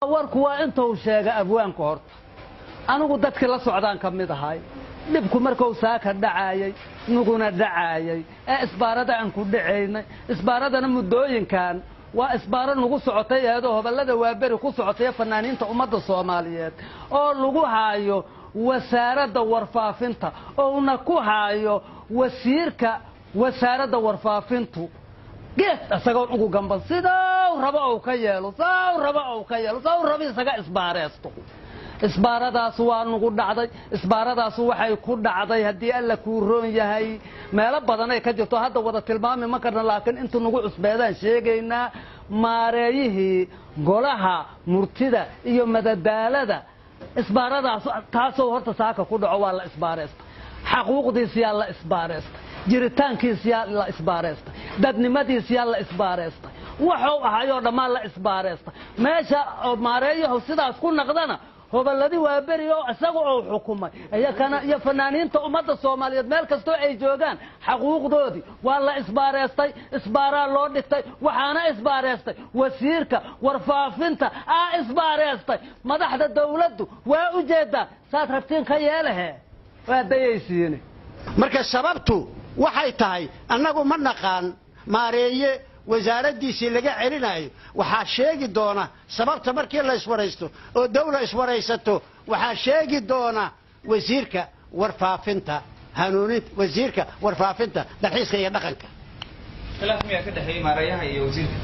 warku waa intuu sheega abwaanka horta anigu dadkii la socdaan ka mid ahay dhibku markuu saaka dhacaayay nuguna dhacaayay ee isbaarada aan ku dhacaynay isbaaradana muddooyinkan waa isbaaro nagu socotay eedoo hoballada waaberi ku socotay fanaaniinta ummadda soomaaliyeed oo lagu haayo wasaaradda warfaafinta ouna ku haayo wasiirka wasaaradda warfaafintu geed isagoon ugu gamban sidow rabo ou ka yeelo sow rabo ou ka yeelo sow rabo isaga isbaareesto isbaaradaas waa nugu dhacday isbaaradaas waxay ku dhacday haddii alla kuu roon yahay meelo badanay ka jirto hadda wada tilmaami ma karna laakiin intu nagu cusbeedaan sheegaynaa maareeyihii golaha murtida iyo madadaalada isbaaradaas taasoo horta saaka ku dhaco waa la isbaareysta xaquuqdiisiyaa la isbaareysta jiritaankiisiyaa la isbaareysta dadnimadiisiyaa la isbaareysta waxuu ahayoo dhammaan la isbaareysta meesha maareeyahu sidaas ku naqdana hoballadii waa beri oo isaga ou xukumay iyo fanaaniinta ummadda soomaaliyeed meel kastoo ay joogaan xaquuqdoodii waa la isbaareystay isbaaraa loo dhigtay waxaana isbaareystay wasiirka warfaafinta aa isbaareystay madaxda dawladdu waa u jeedaa saad rabtiin ka yeelahe waa dayaysiine marka sababtu waxay tahay annagu ma naqaan maareeye wasaaraddiisii laga celinayo waxaa sheegi doona sababta markii la iswaraysto oo dawla iswaraysato waxaa sheegi doona wasiirka warfaafinta hanuuninta wasiirka warfaafinta dalxiiska iyo dhaqanka khilaaf miyaa ka dhexeeyey maareeyaha iyo wasiirka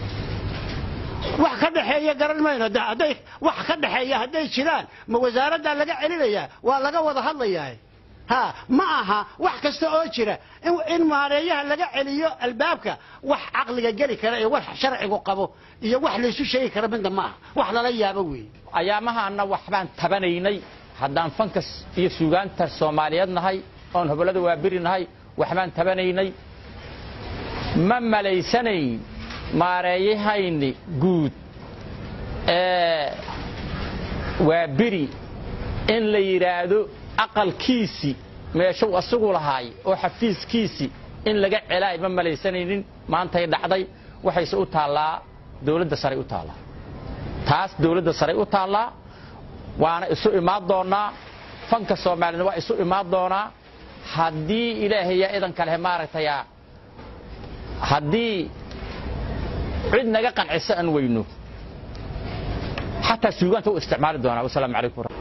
wax ka dhexeeya garan mayno hadday wax ka dhexeeya hadday jiraan ma wasaaraddaa laga celinayaa waa laga wada hadlayaa ha ma aha wax kasta oo jira in maareeyaha laga celiyo albaabka wax caqliga geli kara iyo wax sharcigu qabo iyo wax laysu sheegi kara midna ma aha wax lala yaabo weeye ayaamahaana waxbaan tabanaynay haddaan fankas iyo suugaanta soomaaliyeed nahay oon hobollada waaberi nahay waxbaan tabanaynay ma malaysanayn maareeyahayni guud ee waaberi in la yidhaahdo aqalkiisii meeshuu asagu lahaay oo xafiiskiisii in laga celaay ma malaysanaynin maantay dhacday waxayse u taallaa dawladda saray u taallaa taas dawladda saray u taallaa waana isu imaan doonnaa fanka soomaaliyed waa isu imaan doonaa haddii ilaahayaa idan kalehe maaragtaya haddii cid naga qanciso aan weyno xataa suugaanta u isticmaali doonaa wasalaamu calaykum